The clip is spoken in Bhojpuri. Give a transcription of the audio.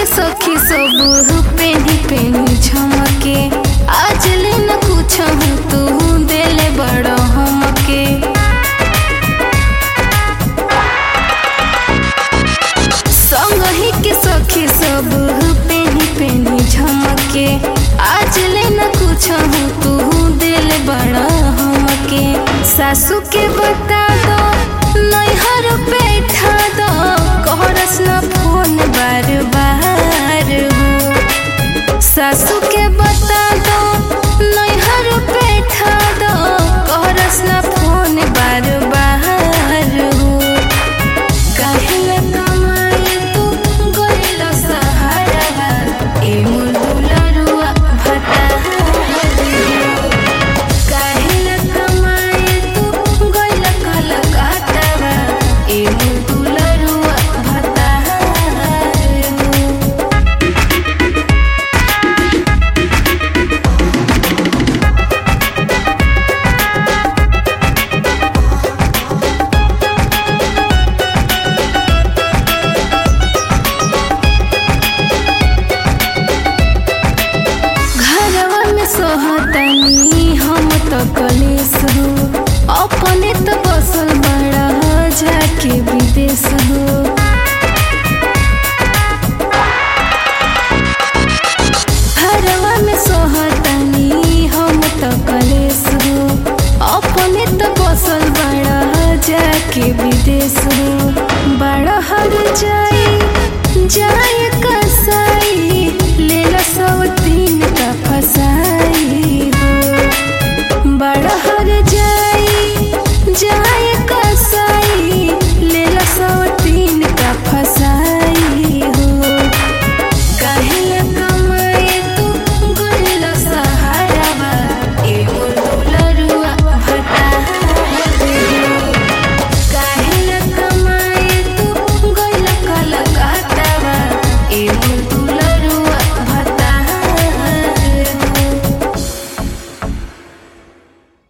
सखी सब पेनी पेनी झमके आज ले न कुछ तू देले बड़ हमके संग ही के सखी सब पेनी पेनी झमके आज ले न कुछ तू दिल बड़ा हमके सासू के बता दो नैहर बैठा दो कहरस न फोन बार बार हो सासू के बता दो नैहर बैठा दो कहरस न फोन बार बार हो काहेला कमाए तू गइल सहारा ए मोर दुलरुआ भता काहेला कमाए तू गइल कलकत्ता ए मोर दुलरुआ भता घरवा में सोहतनी हम तो कलेस हो अपने तो बसल बड़ा जाके विदेश हो घरवा में सोहतनी हम तो कलेस हो अपने तो बसल बड़ा जाके विदेश हो बड़ा हर जाई जाए कसाई ले लो सब दिन का फसाई